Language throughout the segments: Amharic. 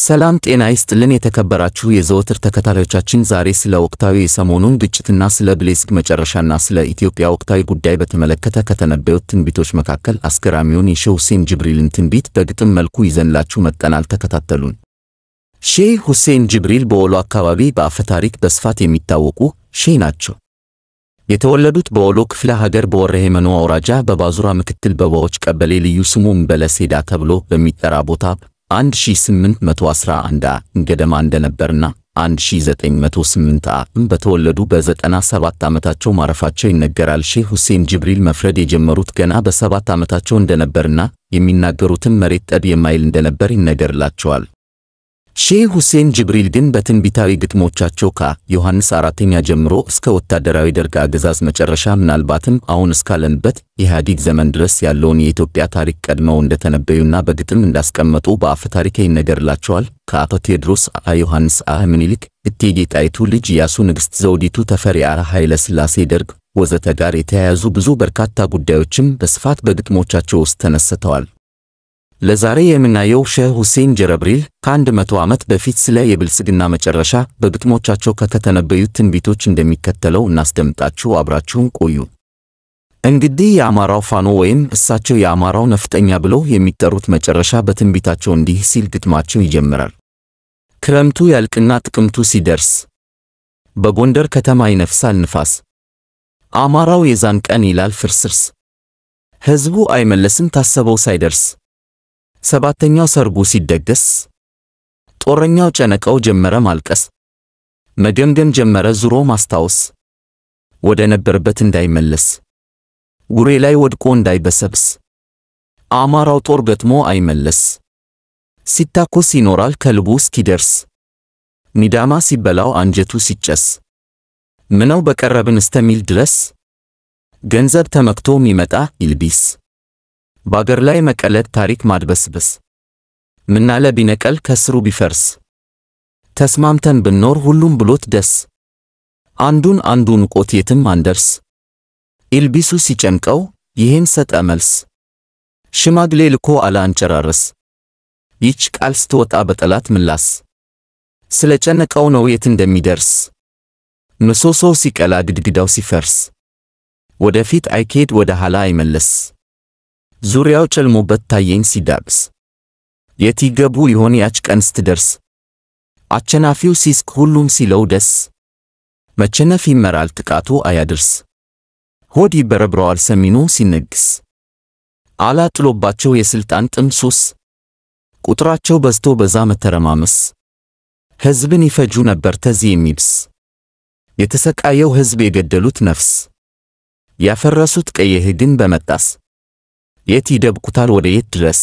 ሰላም ጤና ይስጥልን የተከበራችሁ የዘወትር ተከታታዮቻችን፣ ዛሬ ስለ ወቅታዊ የሰሞኑን ግጭትና ስለ ብሌዝግ መጨረሻና ስለ ኢትዮጵያ ወቅታዊ ጉዳይ በተመለከተ ከተነበዩት ትንቢቶች መካከል አስገራሚውን የሼህ ሁሴን ጅብሪልን ትንቢት በግጥም መልኩ ይዘንላችሁ መጠናል። ተከታተሉን። ሼህ ሁሴን ጅብሪል በወሎ አካባቢ በአፈታሪክ በስፋት የሚታወቁ ሼህ ናቸው። የተወለዱት በወሎ ክፍለ ሀገር በወረሄመኖ አውራጃ በባዙራ ምክትል በባዎች ቀበሌ ልዩ ስሙ እምበለ ሴዳ ተብሎ በሚጠራ ቦታ 1811 ዓ.ም ገደማ እንደነበርና 1908 ዓ.ም በተወለዱ በ97 ዓመታቸው ማረፋቸው ይነገራል። ሼህ ሁሴን ጅብሪል መፍረድ የጀመሩት ገና በሰባት ዓመታቸው እንደነበርና የሚናገሩትም መሬት ጠብ የማይል እንደነበር ይነገርላቸዋል። ሼህ ሁሴን ጅብሪል ግን በትንቢታዊ ግጥሞቻቸው ከዮሐንስ አራተኛ ጀምሮ እስከ ወታደራዊ ደርግ አገዛዝ መጨረሻ ምናልባትም አሁን እስካለንበት ኢህአዲግ ዘመን ድረስ ያለውን የኢትዮጵያ ታሪክ ቀድመው እንደተነበዩና በግጥም እንዳስቀመጡ በአፈ ታሪክ ይነገርላቸዋል። ከአቶ ቴዎድሮስ አ ዮሐንስ አ ምኒልክ፣ እቴጌ ጣይቱ ልጅ ኢያሱ፣ ንግሥት ዘውዲቱ፣ ተፈሪ አ ኃይለ ሥላሴ ደርግ ወዘተ ጋር የተያያዙ ብዙ በርካታ ጉዳዮችም በስፋት በግጥሞቻቸው ውስጥ ተነስተዋል። ለዛሬ የምናየው ሼህ ሁሴን ጅብሪል ከአንድ መቶ ዓመት በፊት ስለ የብልጽግና መጨረሻ በግጥሞቻቸው ከተተነበዩት ትንቢቶች እንደሚከተለው እናስደምጣችሁ። አብራችሁን ቆዩ። እንግዲህ የአማራው ፋኖ ወይም እሳቸው የአማራው ነፍጠኛ ብለው የሚጠሩት መጨረሻ በትንቢታቸው እንዲህ ሲል ግጥማቸው ይጀምራል። ክረምቱ ያልቅና ጥቅምቱ ሲደርስ በጎንደር ከተማ ይነፍሳል ንፋስ፣ አማራው የዛን ቀን ይላል ፍርስርስ፣ ሕዝቡ አይመለስም ታሰበው ሳይደርስ ሰባተኛው ሰርጉ ሲደገስ ጦረኛው ጨነቀው ጀመረ ማልቀስ፣ መገምገም ጀመረ ዙሮ ማስታወስ፣ ወደ ነበረበት እንዳይመለስ ጉሬ ላይ ወድቆ እንዳይበሰብስ፣ አማራው ጦር ገጥሞ አይመለስ፣ ሲታኮስ ይኖራል ከልቡ እስኪደርስ፣ ሚዳማ ሲበላው አንጀቱ ሲጨስ፣ ምነው በቀረብን እስተሚል ድረስ፣ ገንዘብ ተመክቶ ሚመጣ ይልቢስ በአገር ላይ መቀለድ ታሪክ ማድበስበስ ምናለ ቢነቀል ከስሩ ቢፈርስ ተስማምተን ብንኖር ሁሉም ብሎት ደስ አንዱን አንዱን ቆት የትም አንደርስ ኢልቢሱ ሲጨንቀው ይህን ሰጠ መልስ ሽማግሌ ልኮ አለ አንጨራረስ ይች ቃል ስትወጣ በጠላት ምላስ ስለ ጨነቀው ነው የት እንደሚደርስ ምሰሶው ሲቀላ ግድግዳው ሲፈርስ ወደፊት አይኬድ ወደ ኋላ አይመለስ ዙሪያው ጨልሞበት ታየኝ ሲዳብስ የት ይገቡ ይሆን ያች ቀን ስትደርስ አቸናፊው ሲስቅ ሁሉም ሲለው ደስ መቸነፍ ይመራል ጥቃቱ አያድርስ ሆድ ይበረብረዋል ሰሚኑ ሲነግስ አላ ጥሎባቸው የሥልጣን ጥም ሱስ ቁጥራቸው በዝቶ በዛ መተረማመስ ሕዝብን ይፈጁ ነበር ተዚህ የሚብስ የተሰቃየው ሕዝብ የገደሉት ነፍስ ያፈረሱት ቀየ ሕግን በመጣስ የት ይደብቁታል ወደ የት ድረስ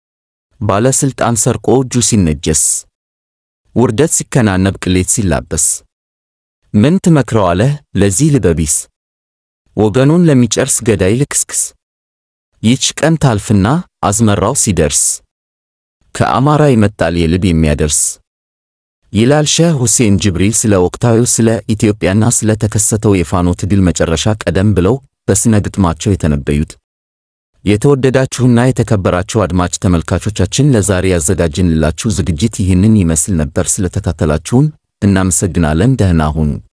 ባለስልጣን ሰርቆ እጁ ሲነጀስ ውርደት ሲከናነብ ቅሌት ሲላበስ ምን ትመክረዋለህ ለዚህ ልበቢስ ወገኑን ለሚጨርስ ገዳይ ልክስክስ ይች ቀን ታልፍና አዝመራው ሲደርስ ከአማራ ይመጣል የልብ የሚያደርስ ይላል ሼህ ሁሴን ጅብሪል ስለ ወቅታዊው ስለ ኢትዮጵያና ስለ ተከሰተው የፋኖ ትግል መጨረሻ ቀደም ብለው በስነ ግጥማቸው የተነበዩት። የተወደዳችሁና የተከበራችሁ አድማጭ ተመልካቾቻችን ለዛሬ ያዘጋጅንላችሁ ዝግጅት ይህንን ይመስል ነበር። ስለተከታተላችሁን እናመሰግናለን። ደህና ሁኑ።